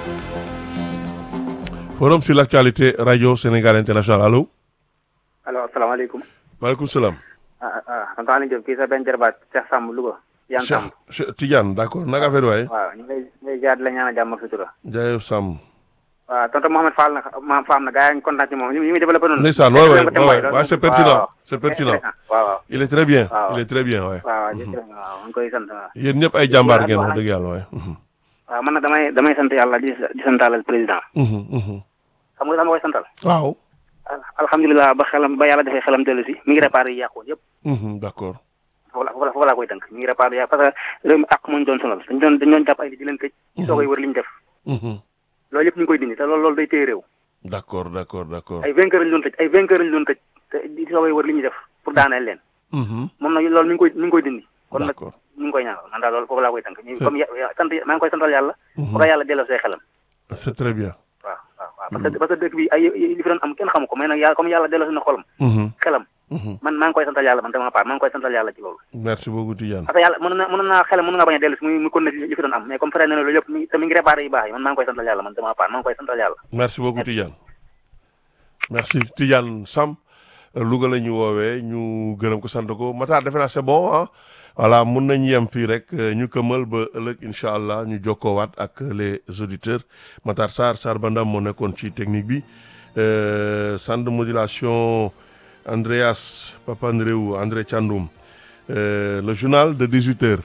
forum sur l'actualité radio Sénégal international allo. allo asalaamaaleykum. maaleykum salaam. ah ah tonton Aliou Diop kii sa benn jarbaat Cheikh Samb Louga. Yan Samb Cheikh Tidiane d'accord naka affaire waaye. waaw ñu ngi lay ñu ngi lay jaar di la ñaanal jàmm ak sutura. Jaayef Samb. waaw tonton Mohamed Fall nag ma Fall na gars yi ñu kontaan ci moom ñu ngi développé noonu. ndeysaan waay waay waay waay c'est pertinent c'est pertinent. waaw waaw. il est très bien waaw. il est très bien waay. waaw jërëjëf waaw ñu koy sant waaw. yéen ñëpp ay jàmbaar ngeen wax dëgg yàlla waay. waaw man nag damay damay sant yàlla di di santalal président. xam nga dama koy santal. waaw. alhamdulilah ba xelam ba yàlla defee xelam dellu si mi ngi réparé yi yàqoon yëpp. d'accord. foofu la foofu la foofu laa koy tënk mi ngi réparé yàq parce que réew mi ak moo ñu doon sonal dañ doon dañ doon jàpp ay nit di leen tëj. ci soogay wër li ñu def. loolu yëpp ñu ngi koy dindi te loolu loolu day téye réew. d'accord d'accord d'accord. ay vainqueur lañu doon tëj ay vainqueur lañu doon tëj te di soogay wër li ñuy def pour daaneel leen. moom nag loolu mi ngi koy mi ngi koy dindi. kon nag d'accord ñu ngi koy ñaanal man daal loolu foofu laa koy tënk. ñu comme ya sant maa ngi koy santal yàlla. ba ko yàlla delloo see xelam. c'est très bien. waaw waaw waaw parce que parce que dëkk bi ay li fi doon am kenn xamu ko mais nag yàlla comme yàlla delloo si na xolam. xelam man maa ngi koy santal yàlla man dama part maa ngi koy santal yàlla ci loolu. merci beaucoup Tidiane. parce que yàlla mën na mën naa xelam mën naa bañ a dellu si muy muy continuer li fi doon am mais comme fere na loolu yëpp mi te mi ngi réparé yu baax yi man maa ngi koy santal yàlla man dama part maa ngi koy santal yàlla. merci beaucoup Tidiane. merci Tidiane Sam Louga la ñu woowee ñu gërëm ko sant ko Matar defe naa c'est bon ah voilà mun nañu yem fii rek ñu këmal ba ëllëg incha allah ñu jokkoowaat ak les auditeurs Matar Sarr Sarr Bandam moo nekkoon ci technique bi euh, centre de modulation Andreas Papandreou André Thiandoum euh, le journal de 18 heures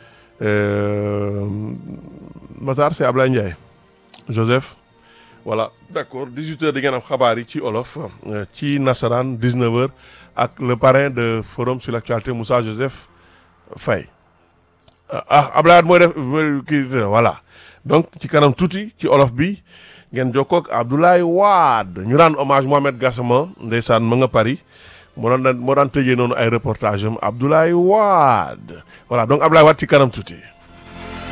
euh, Matar c'est Ablaye Ndiaye Joseph voilà d'accord 18h di ngeen am xabaar yi ci olof ci nasaraan 19h ak le parrain de forum sur l'actualité Moussa Joseph Faye ah Ablaye mooy def kii voilà donc ci kanam tuuti ci olof bi ngeen jokkoo ak Abdoulaye Wade ñu rendre hommage Mohamed Gassama ndeysaan ma nga Paris moo daan moo daan tëjee noonu ay reportage am Abdoulaye Wade voilà donc Abdoulaye Wade ci kanam tuuti.